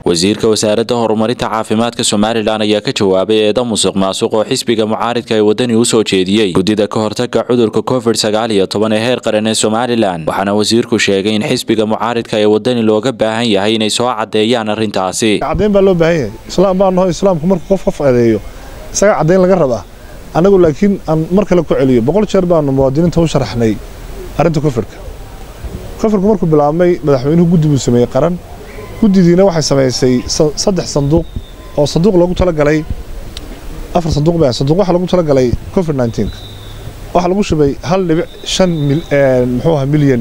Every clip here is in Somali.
wasiirka wasaaradda horumarinta caafimaadka somalilan ayaa ka jawaabay eeda musuq maasuq oo xisbiga mucaaridka ee wadani u soo jeediyey guddida ka hortaga cudurka covid sagaal iyo toban ee heer qaran ee somalilan waxaana wasiirku sheegay in xisbiga mucaaridka ee wadani looga baahan yahay inay soo caddeeyaan arrintaasi caddayn baa loo baahan yahay islaam baa naho islaamku markuu qof qof adeeyo isaga caddayn laga rabaa annagu laakiin aan mar kale ku celiyo boqol jeer baanu muwaadiniinta u sharaxnay arrinta kofirka kofirku markuu bilaabmay madaxweynuhu guddi buu sameeyey qaran guddidiina waxay samaysay saddex sanduuq oo sanduuq loogu talagalay afar sanduuq baa sanduuq waxaa loogu talagalay covid 19 waxaa lagu shubay hal dhibic shan muxuu ahaa milyan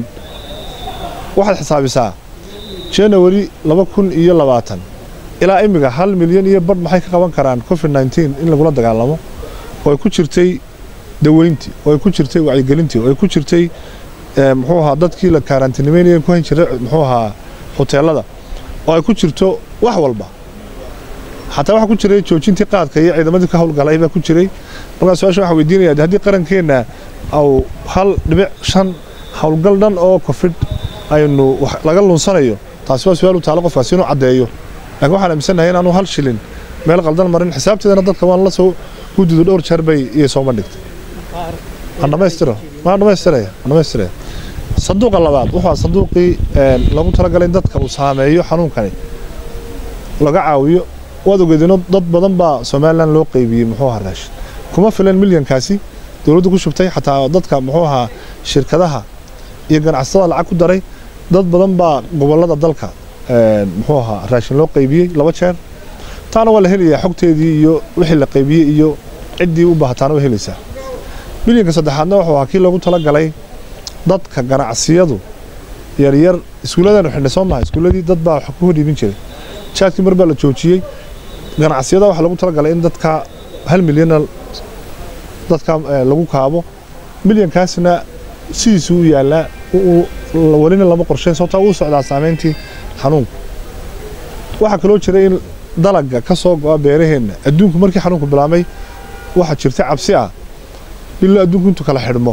waxaad xisaabisaa january laba kun iyo labaatan ilaa imiga hal milyan iyo badh maxay ka qaban karaan covid 19 in lagula dagaalamo oo ay ku jirtay daweyntii oo ay ku jirtay wacyigelintii oo ay ku jirtay muxuu ahaa dadkii la kaaraantinimeynaya ku hayn jiray muxuu ahaa hoteelada oo ay ku jirto wax walba xataa waxaa ku jiray joojintii qaadka iyo ciidamadii ka howlgalay baa ku jiray markaa su-aasha waxaa weydiinaya haddii qarankeenna au hal dhibic shan howlgal dhan oo covid aynu laga lunsanayo taasi waa su-aal u taalo qofkaasi inuu caddeeyo laakiin waxaan aaminsannahay inaanu hal shilin meel qaldan marin xisaabteedana dadka waan la soo guddidu dhowr jeer bay iyo sooma dhigtay aan dhammaystiro maan dhammaystiraya aan dhammaystiraya sanduuqa labaad wuxuu sanduuqii lagu talagalay in dadka uu saameeyo xanuunkani laga caawiyo waad ogeedino dad badan baa somalilan loo qaybiyey muxuu ahaa raashin kuma filan milyankaasi dowladdu ku shubtay xataa dadka muxuu ahaa shirkadaha iyo ganacsatada lacag ku daray dad badan baa gobollada dalka muxuu ahaa raashin loo qaybiyey laba jeer taana waa la helayaa xogteedii iyo wixii la qaybiyey iyo ciddii u baahataana waa helaysaa milyanka saddexaadna wuxuu ahaa kii loogu talagalay dadka ganacsiyadu yaryar iskuulladaanu xidhnay soo maha iskuulladii dad baa wax ku hodhiibin jiray jaadkii mar baa la joojiyey ganacsiyada waxaa lagu talagalay in dadka hal milyanna dadka lagu kaabo milyankaasna sidiisu u yaallaa welina lama qorsheyn sababtaa uu socdaa saamayntii xanuunku waxaa kaloo jira in dalaga ka soo go'a beeraheenna adduunku markii xanuunku bilaabmay waxaa jirta cabsi ah bilo adduunku intuu kala xidhmo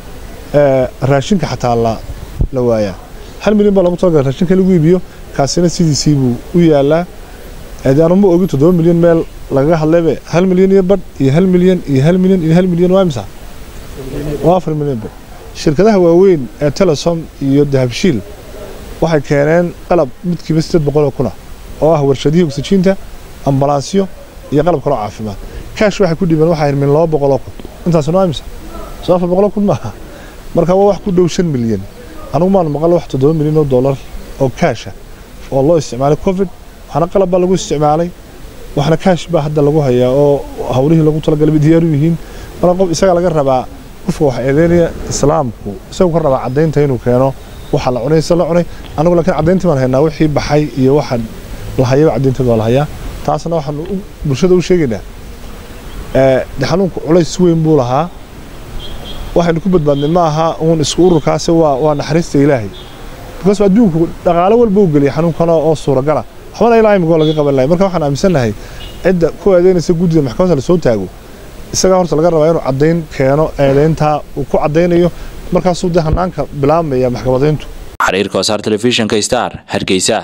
raashinka xataa la waayaa hal milyan baa lagu talagalay raashinka lagu iibiyo kaasina sidiisii buu u yaallaa aanu ma ogi toddoba milyan meel lagaga hadlaybe hal milyan iyo badh iyo hal milyan iyo hal milyan iyo hal milyan waa imisa waa afar milyan badh shirkadaha waaweyn ee telesom iyo dahabshiil waxay keeneen qalab midkiiba sideed boqoloo kuna oo ah warshadihii oksijiinta ambalansyo iyo qalab kaloo caafimaad kaash waxay ku dhibeen waxaa min laba boqoloo kun intaasna waa imisa soo afar boqoloo kun maaha marka waa wax ku dhow shan milyan anugu maanu maqal wax toddoba milyan oo dollar oo kaasha oo loo isticmaalay covid waxna qalab baa lagu isticmaalay waxna kaash baa hadda lagu hayaa oo hawlihii lagu talagalay diyaaru yihiin marka qof isaga laga rabaa qofka wax eedeynaya islaamku isagu ka rabaa caddaynta inuu keeno waxa la cunay se la cunay anagu laakiin caddayntii baan haynaa wixii baxay iyo waxa la hayaba caddaynteed waa la hayaa taasna waxaan bulshada u sheegaynaa de xanuunku culays weyn buu lahaa waxaynu ku badbaadnay ma aha uun isku ururkaasi waa waa naxariista ilaahay bikaas adduunku dhaqaalo walba u geliyay xanuunkan oo suuragala waxbana ilaa imigoo laga qaban lahay marka waxaan aaminsannahay cidda ku eedeynaysa guddida maxkamadda la soo taago isagaa horta laga rabaa inuu caddayn keeno eedeyntaa uu ku caddaynayo markaasuu dee hanaanka bilaabmaya maxkamadayntu xiriirka wasaar telefishinka star hargeysa